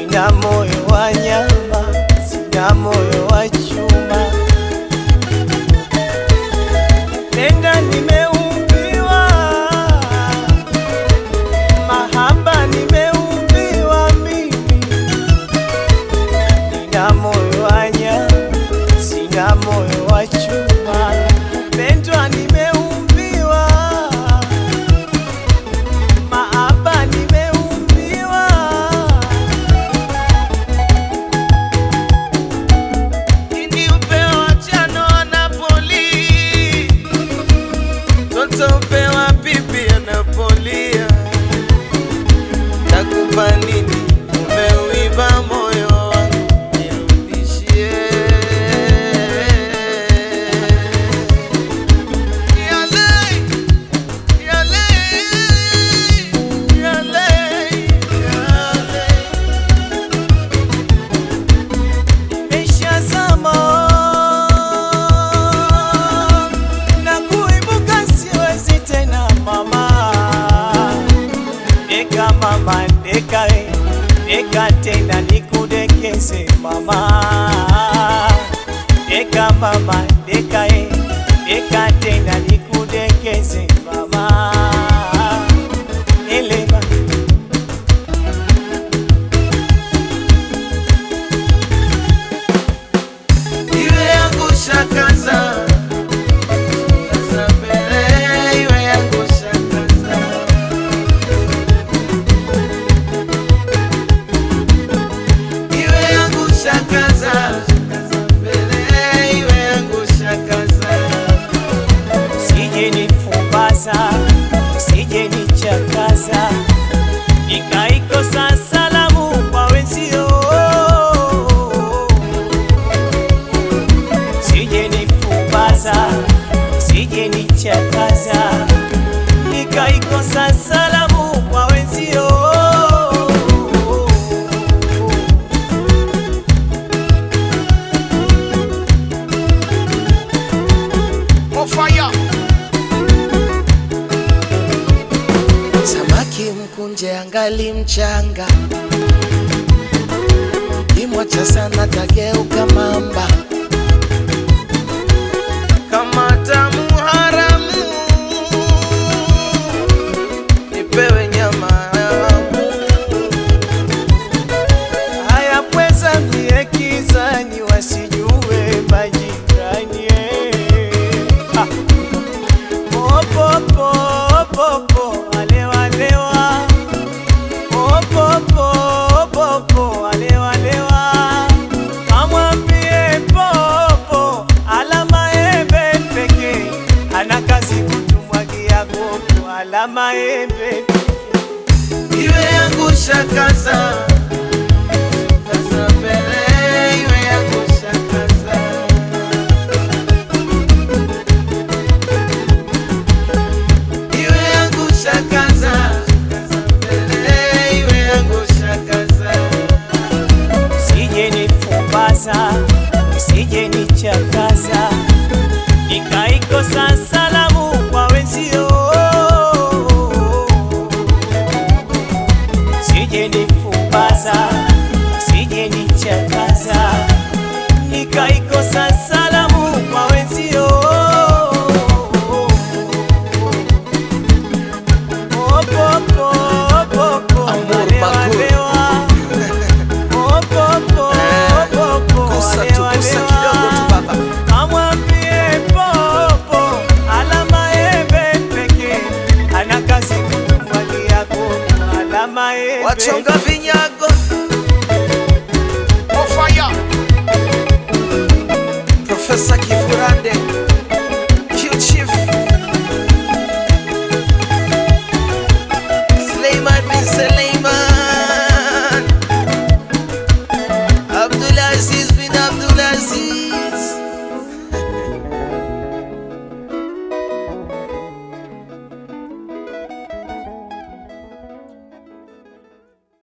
Sina moyo wa nyama, sina moyo wa chuma. Penda nimeumbiwa, mahaba nimeumbiwa mimi. Nina moyo wa nyama, sina moyo wa chuma. Pendwa nimeumbiwa, mahaba nimeumbiwa. Ini upewa chano Napoli, toto upewa pipi anapolia. Takupa nini? Umeuiba moyo wangu, nirudishie. Yale, yale, yale, yale. Nimeshazama na kuibuka siwezi tena mama. Deka mama, deka we, deka tena nikudekeze mama. Deka mama, deka we, deka tena nikudekeze mama. Elema Iwe yangu shakaza Sasa mbele iwe yangu shakaza Iwe yangu shakaza Sasa mbele iwe yangu shakaza Usije nifumbaza, usije nichakaza, nikaikosa salamu kwa wenzio. Usije nifumbaza, usije nichakaza, nikaikosa salamu kwa wenzio. Mofaya Samaki mkunje angali mchanga Kimwacha sana tageuka mamba Kama tamu haramu Nipewe nyama yangu Haya pweza mie kizani wasijue majirani ah. Popopo popo alewa lewa Popopo popo alewa lewa Kamwambie popo alama embe peke ana kazi kutumwagia koko alama embe Iwe yangu shakaza Sasa mbele iwe yangu shakaza Iwe yangu shakaza Sasa mbele iwe yangu shakaza Usije nifumbaza, usije nichakaza, nikaikosa salamu kwa wenzio. Usije nifumbaza, usije nichakaza, nikaikosa